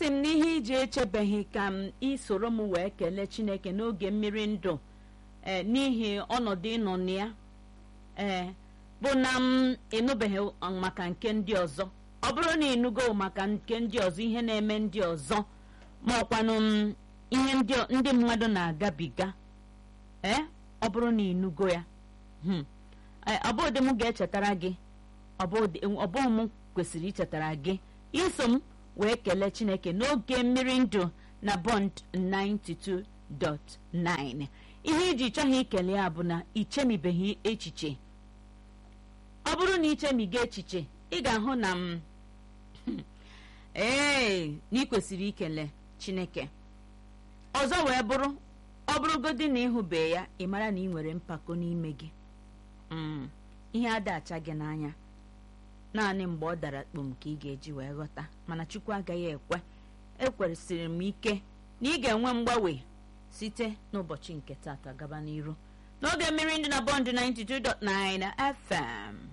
m n'ihe iji echebeghị ka m isoro m wee kelee chineke n'oge mmiri ndụ ee n'ihi ọnọdụ ịnọ na ya ee bụ na m ịnụbeghị maka nke ndị ọzọ ọ bụrụ na ịnụgo maka nke ndị ọzọ ihe na-eme ndị ọzọ ma ọkwanụ m ihe ndị ndị mmadụ na-agabiga ee ọ bụrụ na ịnụgo ya hmm, ee, ọ bụghị m ga-echetara gị ọ bụghị m kwesịrị ichetara gị iso m wee kelee chineke n'oge mmiri ndụ na bond 92.9 ihe iji chọghị ikele ya bụ na ichemibeghị echiche ọ bụrụ na ichemiga echiche ị ga-ahụ na m ee na ị kwesịrị ikele chineke ọzọ wee bụrụ ọ bụrụgodị na ịhụbe ya ị mara na ị nwere mpako n'ime gị ihe ada acha gị n'anya naanị mgbe ọ dara kpom ka ị ga-eji wee ghọta mana chukwu agaghị ekwe ekwesịrị m ike na ị ga-enwe mgbanwe site n'ụbọchị nke taata gaba n'iru n'oge mmiri ndị na bọndụ 92.9 FM